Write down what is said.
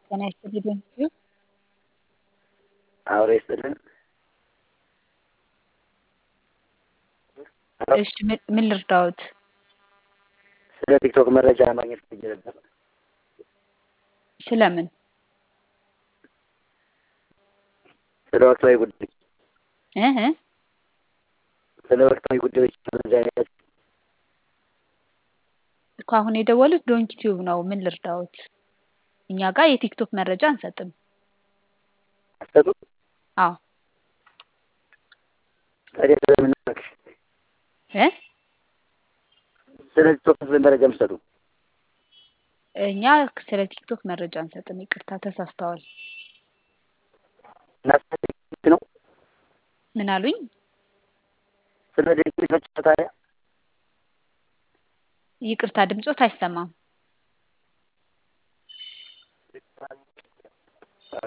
ጤና ይስጥልኝ ቴንኪው አውሬ ይስጥልን። እሺ ምን ምን ልርዳዎት? ስለ ቲክቶክ መረጃ ማግኘት ፈልጌ ነበር። ስለምን? ስለ ወቅታዊ ጉዳዮች እህ ስለ ወቅታዊ ጉዳዮች መረጃ ያዝ እኮ አሁን የደወሉት ዶንኪ ቲዩብ ነው። ምን ልርዳዎት? እኛ ጋር የቲክቶክ መረጃ አንሰጥም። አሰጡ አዎ ታዲያ ስለምን እባክሽ እ ስለ ቲክቶክ መረጃ የምትሰጡ እኛ ስለ ቲክቶክ መረጃ አንሰጥም። ይቅርታ ተሳስተዋል። እና ስለ ቲክቶክ ነው ምን አሉኝ? ስለ ቲክቶክ ታዲያ ይቅርታ ድምጾት አይሰማም።